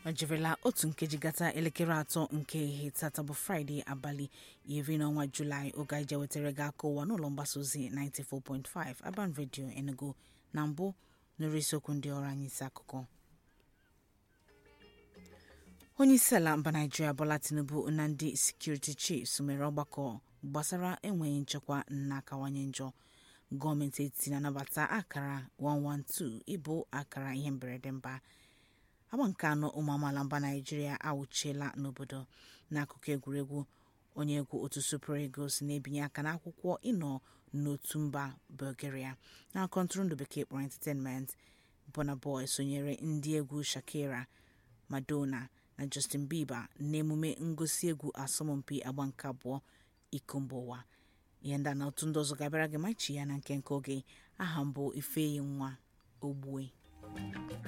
ọ jirila otu nkeji gata elekere atọ nke ehihie tata bụ fraịde abalị iri n'ọnwa julaị oge anyị je wetara gị aka ụwa n'ụlọ mgbasa ozi 94.5 Aban Radio Enugu na mbụ nụrụ isiokwu ndị ọrụ anyị isi akụkọ onye isi ala mba naijiria bola tinubu na ndị sekuriti chiefs mere ọgbakọ gbasara enweghị nchekwa na-akawanye njọ gọọmenti etiti na-anabata akara 112 ịbụ akara ihe mberede mba agba nke anọ ụmụ amaala mba naijiria awụchiela n'obodo n'akụkụ egwuregwu onye egwu otu super eagles na-ebinye aka n'akwụkwọ ịnọ n'otu mba bulgaria na-akọ ntụrụndụ bekee kpọrọ entertainment Burna Boy sonyere ndị egwu shakira madonna na justin bieber n'emume ngosi egwu asọmpi agba nke abụọ iko mba ụwa ihe ndị a na otu ndị ọzọ ga-abịara gị ma chi ya na nke nke oge aha mbụ ifeyi nwa ogbue